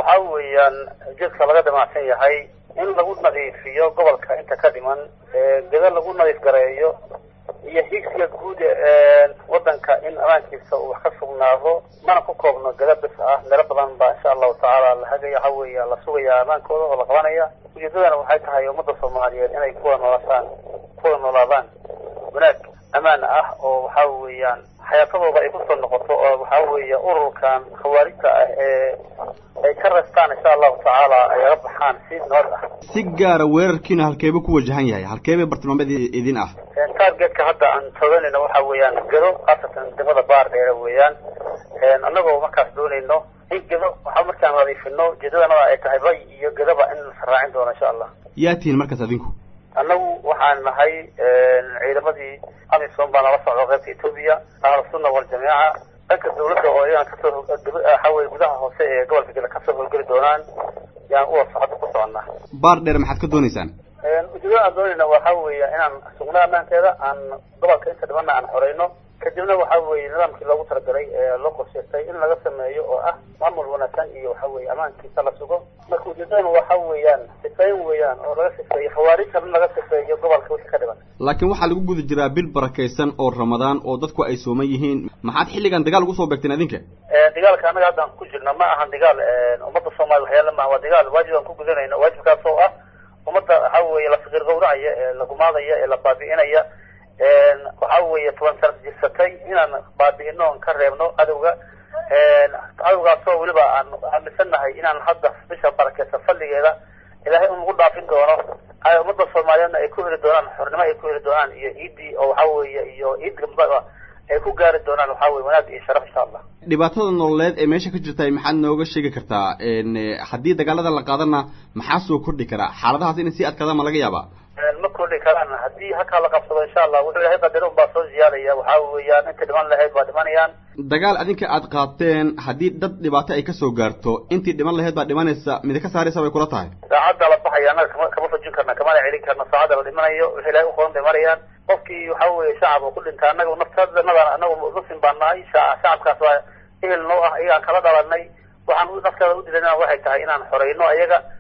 waxa weeyaan ujeedka laga damacsan yahay in lagu nadiifiyo gobolka inta ka dhiman geda lagu nadiif gareeyo iyo higsiga guud wadanka in amaankiisa uu wax ka sugnaado mana ku koobno geda bis ah meelo badan baa insha allahu tacaala la hagaya waxa weeya la sugaya amaankooda oo la qabanaya ujeedadana waxay tahay ummadda soomaaliyeed inay kuwa noolaasaan kuwa noolaadaan wanaag amaan ah oo waxa weeyaan xayaatadooda ay kusoo noqoto oo waxa weeye ururkan khawaarijta ah ee ay ka restaan insha allahu tacaala ay aga baxaan si nabad ah si gaara weerarkiina halkeeba ku wajahan yahay halkeeba bartilmaameed idin ah targetka hadda aan tooganayno waxa weeyaan gedo khaasatan degmada baar dheere weeyaan annagoo markaas doonayno in gedo waxa markaan nadiifino ujeedadanada ay tahay bay iyo gedaba in la raacin doono insha allah yaa tihiin markaas adinku annagu waxaan nahay ciidamadii amisom baa nala socdo qaybta etoobiya ahlusunna waljamaaca dhanka dawladda oo iyagan kasoo waxaweye gudaha hoose ee gobolka geda kasoo howlgeli doonaan yaan uwa hadda ku soconnaa baar dheer maxaad ka doonaysaan ujeedada aan doonayna waxa weeya inaan sugno amaankeeda aan gobolka inta dhibana aan xoreyno kadibna waxa weeye nidaamkii loogu talagalay ee loo qorshaystay in laga sameeyo oo ah maamul wanaagsan iyo waxa weeye amaankiisa la sugo marka ujeedadana waxa weeyaan sifeyn weeyaan oo laga sifeeyo khawaarijta in laga sifeeyo gobolka wixii ka dhiban laakiin waxaa lagu guda jiraa bil barakaysan oo ramadaan oo dadku ay sooman yihiin maxaad xilligan dagaal ugu soo beegteen adinka dagaalka annaga haddaan ku jirno ma ahan dagaal ummadda soomaaliya waxyaala maaha waa dagaal waajib aan ku gudanayno waajibkaas oo ah ummadda waxa weeye la fiqir gawracaya ee la gumaadaya ee la baabi'inaya waxa weeye toban sana jirsatay inaan baabi'ino on ka reebno cadowga cadowgaasoo weliba aan aaminsannahay inaan hadda bisha barakeysan fadligeeda ilaahay un lagu dhaafin doono ummadda soomaaliyeedna ay ku heli doonaan xornimo ay ku heli doonaan iyo ciiddii oo waxa weeye iyo ciid gambaa ay ku gaari doonaan waxa weye wanaag iyo sharaf insha allah dhibaatada nololeed ee meesha ka jirta maxaad nooga sheegi kartaa haddii dagaalada la qaadana maxaa soo kordhi karaa xaaladahaas inay sii adkaadaan ma laga yaabaa ma kordhi karaan haddii halkaa la qabsado insha allah wuxuu ilahay qadar un baa soo ziyaadaya waxa weeyaan inta dhiman lahayd baa dhimanayaan dagaal adinka aad qaateen haddii dad dhibaato ay kasoo gaarto intii dhiman lahayd baa dhimanaysa mida ka saaraysa bay kula tahay saacadda la baxaya annaga kama kama fajin karna kamana celin karna saacadda la dhimanayo wixii ilahay uqoran bay marayaan qofkii waxa weeye shacab oo ku dhinta annaga naftadanada anagu muslim baan nahay shacabkaas waa ehel noo ah iyagaan kala dhalanay waxaan nafteeda u dilanaa waxay tahay inaan xoreyno ayaga